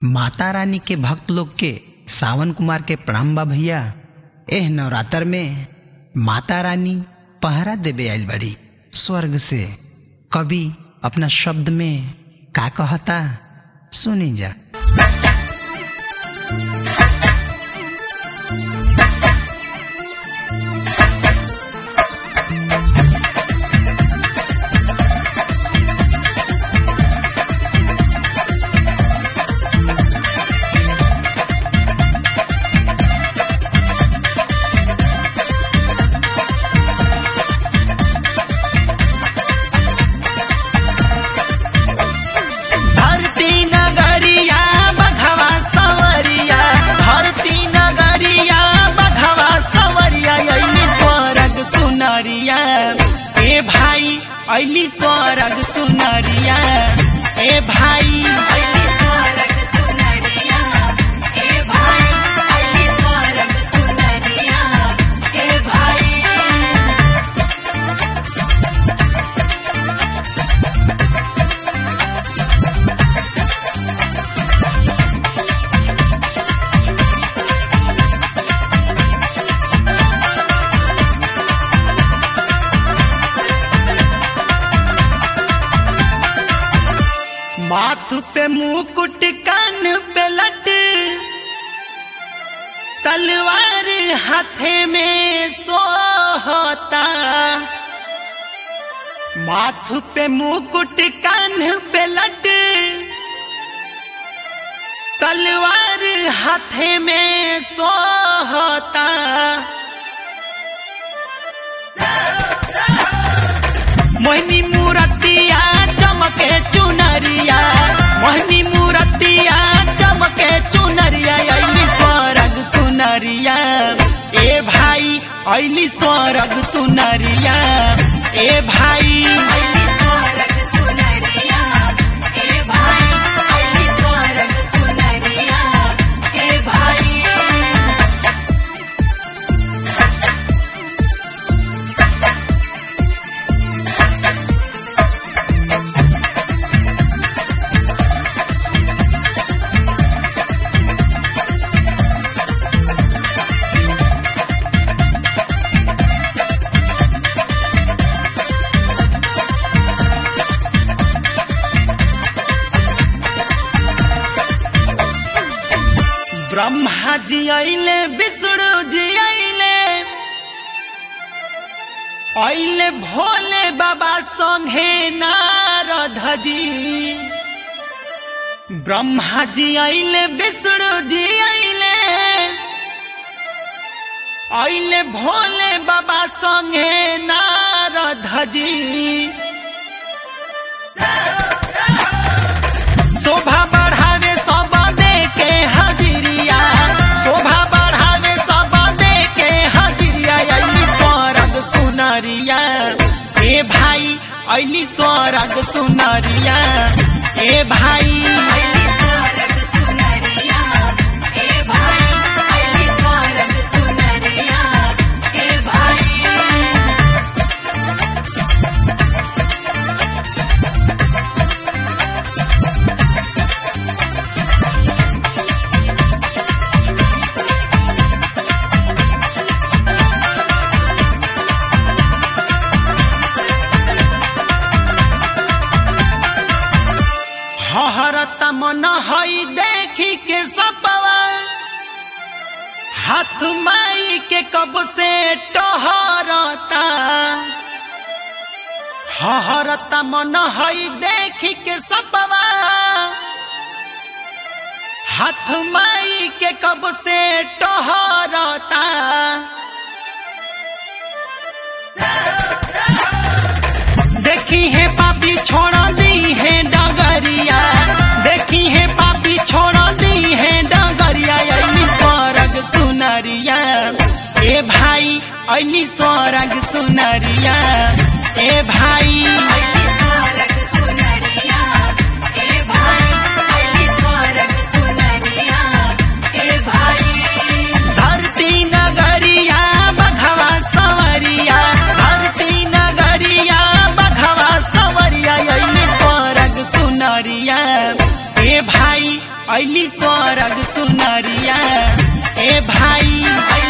माता रानी के भक्त लोग के सावन कुमार के प्रणाम बा भैया एह नवरात्र में माता रानी पहरा देवे आइल बड़ी स्वर्ग से कवि अपना शब्द में का कहता सुनी जा धरती नगरिया बघवा सवरिया धरती नगरिया बघवा सवरिया अली स्वर्ग सुनरिया ए भाई अली स्वर्ग सुनरिया ए भाई अली स्वर्ग सुनरिया ए भाई अली स्वर्ग सुनरिया ए भाई माथ पे मुकुट कान पे लट तलवार हाथे में सोहता माथ पे मुकुट कान पे लट तलवार हाथे में सोहता मोहिनी मूरतिया चमके चुनरिया मोहिनी मूरतिया चमके चुनरिया अली स्वर्ग सुनरिया ए भाई अली स्वर्ग सुनरिया ए भाई अली स्वर्ग सुनरिया ए भाई अली स्वर्ग सुनरिया ए भाई ब्रह्मा जी अइले विष्णु जी अइले अइले भोले बाबा संगे नारद जी ब्रह्मा जी अइले विष्णु जी अइले अइले भोले बाबा संगे नारद जी शोभा बढ़ावे सब दे के हजिरिया शोभा बढ़ावे सब दे के हजिरिया अली स्वर्ग सुनरिया ए भाई अली स्वर्ग सुनरिया ए भाई अली स्वर्ग सुनरिया ए भाई अली स्वर्ग सुनरिया ए भाई हहरत मन हई देखी के सपवा हाथ माई के कब से टहरता हहरत मन हई देखी के सपवा हाथ माई के कब से टहरता देखी है पापी छोड़ दी है डगरिया देखी है पापी छोड़ दी है डगरिया अली स्वर्ग सुनरिया ए भाई अली स्वर्ग सुनरिया ए भाई अली स्वर्ग सुनरिया ए भाई अली स्वर्ग सुनरिया ए भाई धरती नगरिया बघवा सवरिया धरती नगरिया बघवा सवरिया अली स्वर्ग स्वर्ग सुनरिया ए भाई